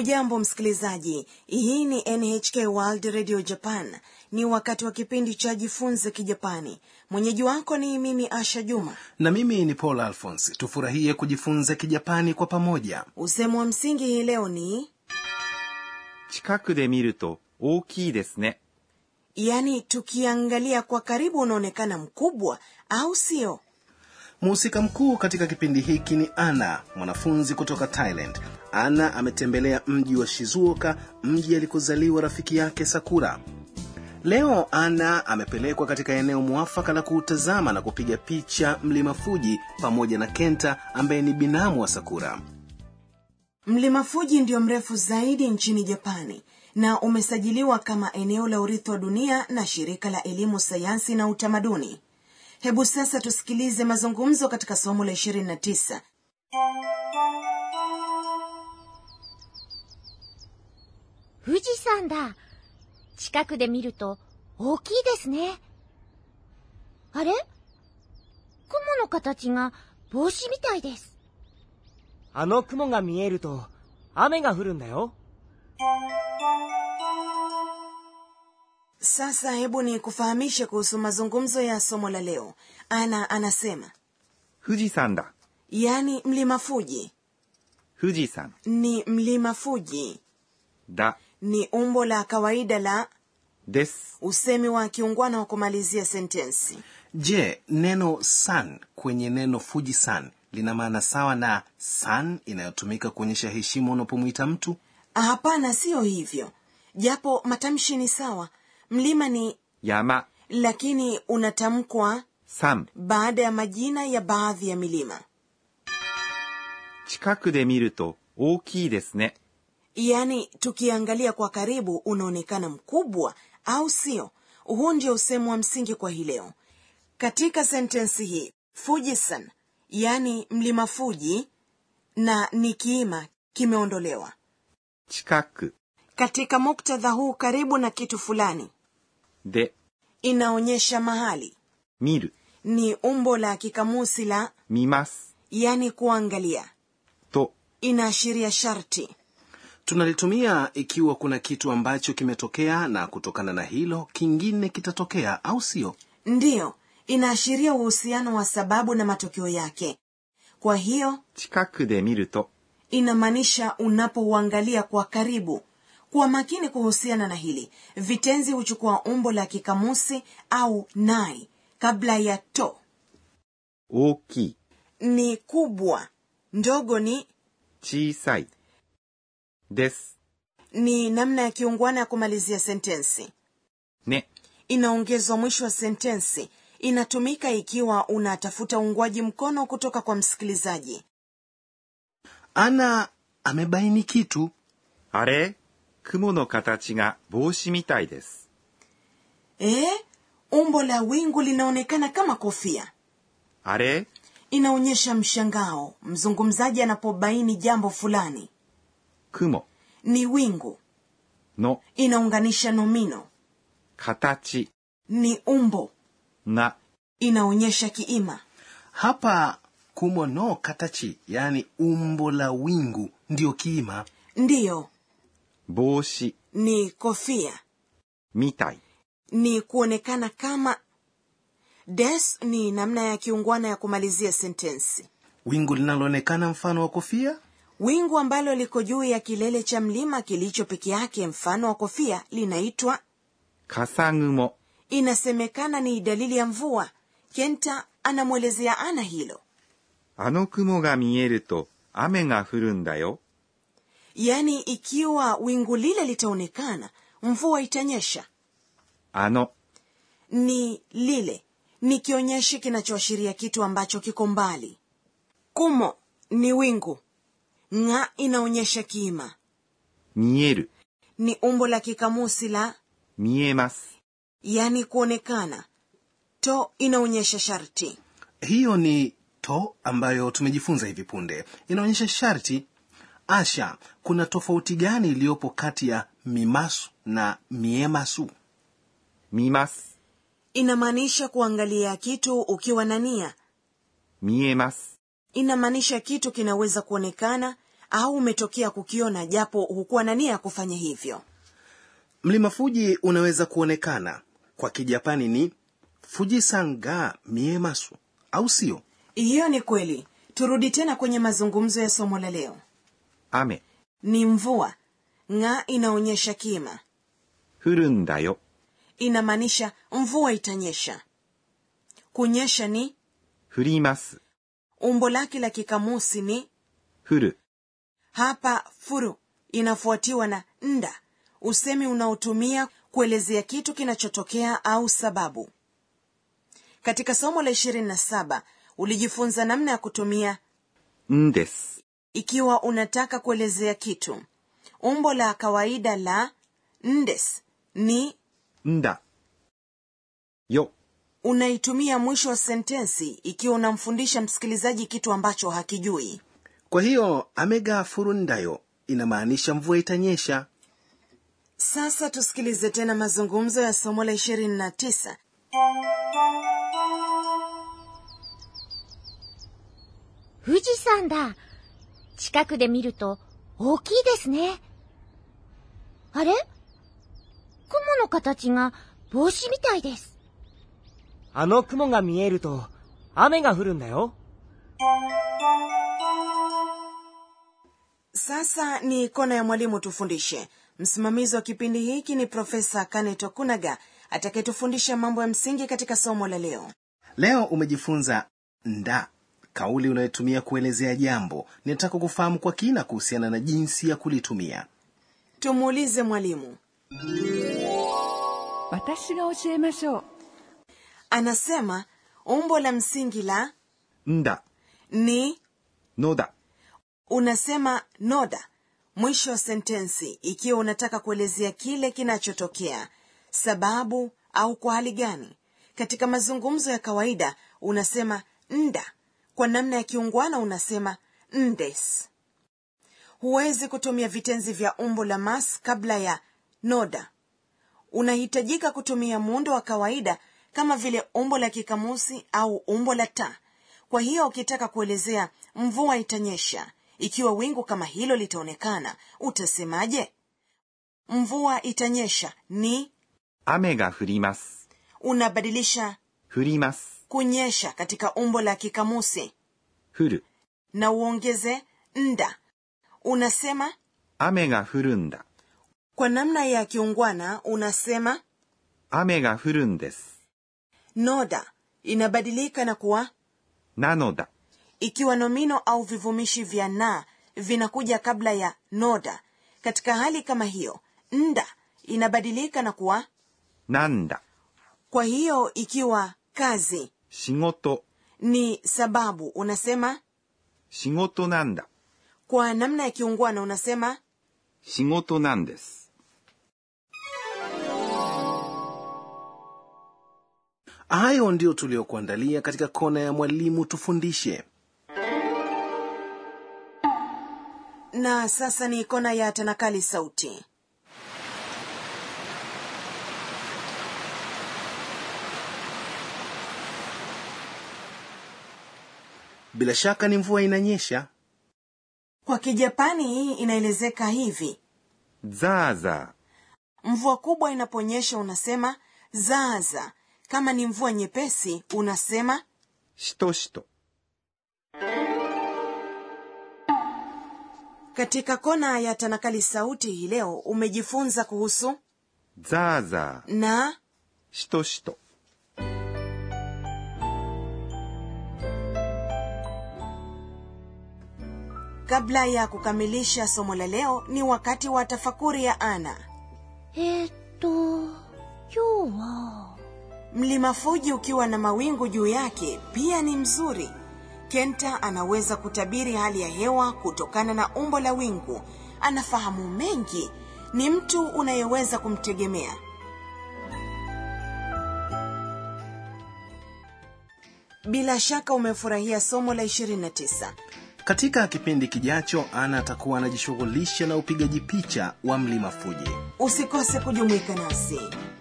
hujambo msikilizaji hii ni nhk world radio japan ni wakati wa kipindi cha jifunze kijapani mwenyeji wako ni mimi asha juma na mimi ni paul alphons tufurahie kujifunza kijapani kwa pamoja usemo wa msingi hii leo ni 近くで見ると大きいですね。 yaani tukiangalia kwa karibu unaonekana mkubwa au sio mhusika mkuu katika kipindi hiki ni ana mwanafunzi kutoka thailand ana ametembelea mji wa shizuoka mji alikozaliwa rafiki yake sakura leo ana amepelekwa katika eneo mwafaka la kuutazama na kupiga picha mlima fuji pamoja na kenta ambaye ni binamu wa sakura mlima fuji ndio mrefu zaidi nchini japani na umesajiliwa kama eneo la urithi wa dunia na shirika la elimu sayansi na utamaduni hebu sasa tusikilize mazungumzo katika somo la 29 富士山だ。近くで見ると大きいですね。あれ雲の形が帽子みたいです。 あの雲が見えると雨が降るんだよ。 sasa hebu ni kufahamishe kuhusu mazungumzo ya somo la leo ana anasema 富士山だ。 yaani mlima fuji 富士山 ni mlima fuji だ。 ni umbo la kawaida la です。 usemi wa kiungwana wa kumalizia sentensi je neno san kwenye neno fuji san lina maana sawa na san inayotumika kuonyesha heshima unapomwita mtu hapana siyo hivyo japo matamshi ni sawa mlima ni 山。 lakini unatamkwa 山。 baada ya majina ya baadhi ya milima 近くで見ると大きいですね。 yaani tukiangalia kwa karibu unaonekana mkubwa au sio huu ndio usemu wa msingi kwa hii leo katika sentensi hii fujisan yaani mlima fuji na ni kiima kimeondolewa 近く katika muktadha huu karibu na kitu fulani で inaonyesha mahali 見る。 ni umbo la kikamusi la 見ます。 yani kuangalia と inaashiria sharti tunalitumia ikiwa kuna kitu ambacho kimetokea na kutokana na hilo kingine kitatokea au sio ndiyo inaashiria uhusiano wa sababu na matokeo yake kwa hiyo 近くで見ると inamaanisha unapouangalia kwa karibu kuwa makini kuhusiana na hili vitenzi huchukua umbo la kikamusi au nai kabla ya to 大きい。 ni kubwa ndogo ni 小さい。です。 ni namna ya kiungwana ya kumalizia sentensi ね。 inaongezwa mwisho wa sentensi inatumika ikiwa unatafuta uungwaji mkono kutoka kwa msikilizaji ana amebaini kitu あれ雲の形が帽子みたいです。 e, umbo la wingu linaonekana kama kofia あれ inaonyesha mshangao mzungumzaji anapobaini jambo fulani 雲 ni wingu の inaunganisha nomino 形 ni umbo が inaonyesha kiima hapa kumo no katachi yaani umbo la wingu ndiyo kiima ndiyo 帽子 ni kofia みたい。 ni kuonekana kama des ni namna ya kiungwana ya kumalizia sentensi wingu linaloonekana mfano wa kofia wingu ambalo liko juu ya kilele cha mlima kilicho peke yake mfano wa kofia linaitwa 笠雲 inasemekana ni dalili ya mvua kenta anamwelezea ana hilo あの雲が見えると雨が降るんだよ。 yaani ikiwa wingu lile litaonekana mvua itanyesha あの ni lile ni kionyeshi kinachoashiria kitu ambacho kiko mbali kumo ni wingu ng'a inaonyesha kiima 見える、 ni umbo la kikamusi la 見えます。 yani kuonekana to inaonyesha sharti hiyo ni to ambayo tumejifunza hivi punde inaonyesha sharti asha kuna tofauti gani iliyopo kati ya mimasu na miemasu 見ます。 inamaanisha kuangalia kitu ukiwa na nia 見えます。 inamaanisha kitu kinaweza kuonekana au umetokea kukiona japo hukuwa na nia ya kufanya hivyo mlima fuji unaweza kuonekana kwa kijapani ni fujisan ga miemasu au sio hiyo ni kweli turudi tena kwenye mazungumzo ya somo la leo 雨 ni mvua ng'a inaonyesha kima 降るんだよ inamaanisha mvua itanyesha kunyesha ni 降ります umbo lake la kikamusi ni 降る hapa furu inafuatiwa na nda usemi unaotumia kuelezea kitu kinachotokea au sababu katika somo la 27 ulijifunza namna ya kutumia んです ikiwa unataka kuelezea kitu umbo la kawaida la ndes ni んだよ unaitumia mwisho wa sentensi ikiwa unamfundisha msikilizaji kitu ambacho hakijui kwa hiyo amega furundayo inamaanisha mvua itanyesha sasa tusikilize tena mazungumzo ya somo la 29 富士山だ。近くで見ると大きいですね。あれ雲の形が帽子みたいです。 あの雲が見えると雨が降るんだよ。 sasa ni kona ya mwalimu tufundishe msimamizi wa kipindi hiki ni profesa kane tokunaga atakayetufundisha mambo ya msingi katika somo la leo leo umejifunza nda kauli unayotumia kuelezea jambo ninataka kufahamu kwa kina kuhusiana na jinsi ya kulitumia tumuulize mwalimu 私が教えましょう anasema umbo la msingi la んだ ni のだ unasema noda mwisho wa sentensi ikiwa unataka kuelezea kile kinachotokea sababu au kwa hali gani katika mazungumzo ya kawaida unasema nda kwa namna ya kiungwana unasema ndes huwezi kutumia vitenzi vya umbo la mas kabla ya noda unahitajika kutumia muundo wa kawaida kama vile umbo la kikamusi au umbo la ta kwa hiyo ukitaka kuelezea mvua itanyesha ikiwa wingu kama hilo litaonekana utasemaje mvua itanyesha ni 雨が降ります unabadilisha 降ります kunyesha katika umbo la kikamusi 降る na uongeze nda unasema 雨が降るんだ kwa namna ya kiungwana unasema 雨が降るんです noda inabadilika na kuwa なのだ ikiwa nomino au vivumishi vya na vinakuja kabla ya noda katika hali kama hiyo nda inabadilika na kuwa なんだ kwa hiyo ikiwa kazi 仕事 ni sababu unasema 仕事なんだ kwa namna ya kiungwana unasema 仕事なんです hayo ndiyo tuliyokuandalia katika kona ya mwalimu tufundishe na sasa ni kona ya tanakali sauti bila shaka ni mvua inanyesha kwa kijapani hii inaelezeka hivi ザーザ mvua kubwa inaponyesha unasema zaza kama ni mvua nyepesi unasema ーしとしと katika kona ya tanakali sauti hii leo umejifunza kuhusu ザーザー na しとしと kabla ya kukamilisha somo la leo ni wakati wa tafakuri ya ana えー、っと、今日は、 mlima fuji ukiwa na mawingu juu yake pia ni mzuri kenta anaweza kutabiri hali ya hewa kutokana na umbo la wingu anafahamu mengi ni mtu unayeweza kumtegemea bila shaka umefurahia somo la 29 katika kipindi kijacho ana atakuwa anajishughulisha na upigaji picha wa mlima fuji usikose kujumuika nasi